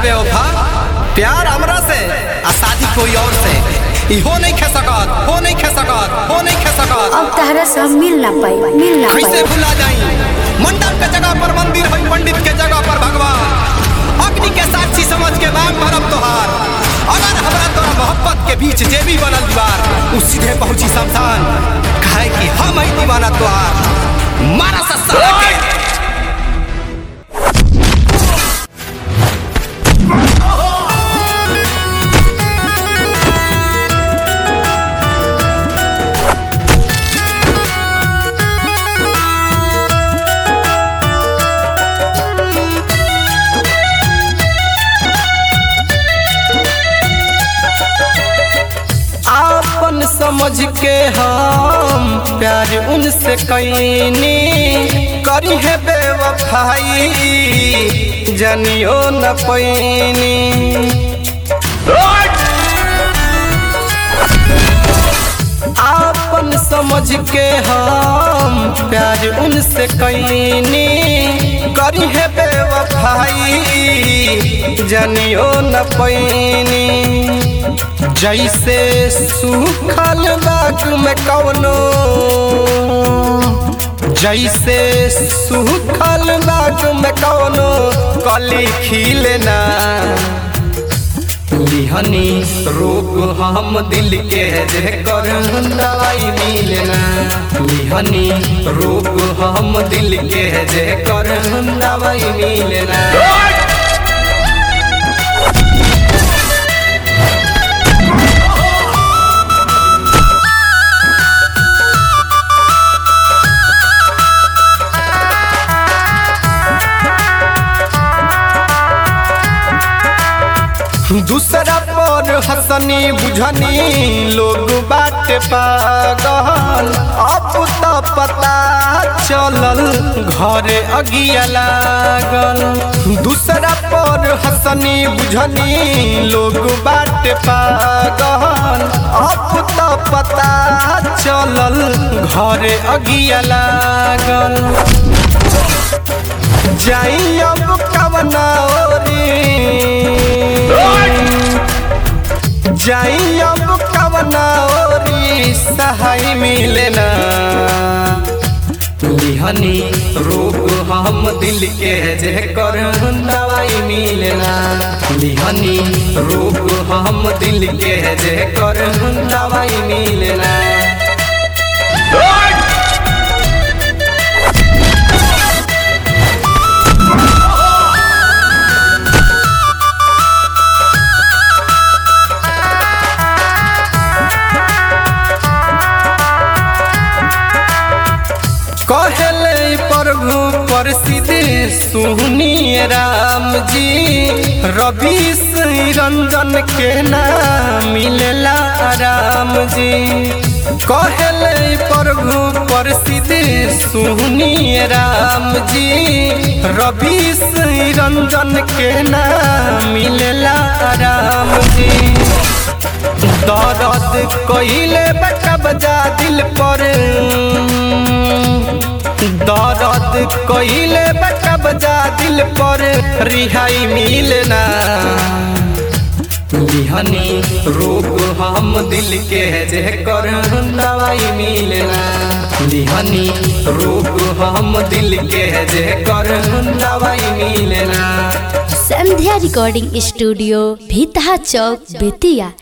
बेवफा प्यार हमरा से आ शादी कोई और से इहो नहीं खे सकत हो नहीं खे सकत हो नहीं खे सकत अब तहरा से हम मिल ना पाई मिल ना कैसे पाई भुला जाई मंडप के जगह पर मंदिर है पंडित के जगह पर भगवान अग्नि के साक्षी समझ के नाम भरब तोहार अगर हमरा तोरा मोहब्बत के बीच जे भी बनल दीवार उ सीधे पहुंची शमशान काहे कि हम ही दीवाना तोहार मारा सस्ता के आपन समझ के हम प्यार उनसे कैनी करी है बेवफाई जनियो न पैनी आपन समझ के हम प्यार उनसे कैनी करी है बेवफाई जनियो न पैनी जैसे सूखल बाग में कवनो जैसे सूखल बाग में कवनो कली खिलना लिहनी रोग हम दिल के जे कर दवाई मिलना लिहनी रोग हम दिल के जे कर दवाई मिलना दूसरा पर हसनी बुझनी लोग बाटे पागल अब तो पता चलल घरे अगिया लागल दूसरा पर हसनी बुझनी लोग बाटे पागल अब तो पता चलल घरे अगिया लागल जाई अब कवना ओरी जाई अब कवना ओरी सहाय मिलना लिहनी रोग हम दिल के जे कर दवाई मिलना लिहनी रोग हम दिल के जे कर दवाई मिलना कहले प्रभु प्रसिद्ध सुनिए राम जी रवि श्री रंजन के नाम मिलला राम जी कहले प्रभु प्रसिद्ध सुनिए राम जी रवि श्री रंजन के नाम मिलला राम जी दर्द कइले बचा बजा दिल पर दर्द कइले बचा बजा दिल पर रिहाई मिलना लिहनी रोग हम दिल के जे कर दवाई मिलना लिहनी रोग हम दिल के जे कर दवाई मिलना संध्या रिकॉर्डिंग स्टूडियो भीतहा चौक बेतिया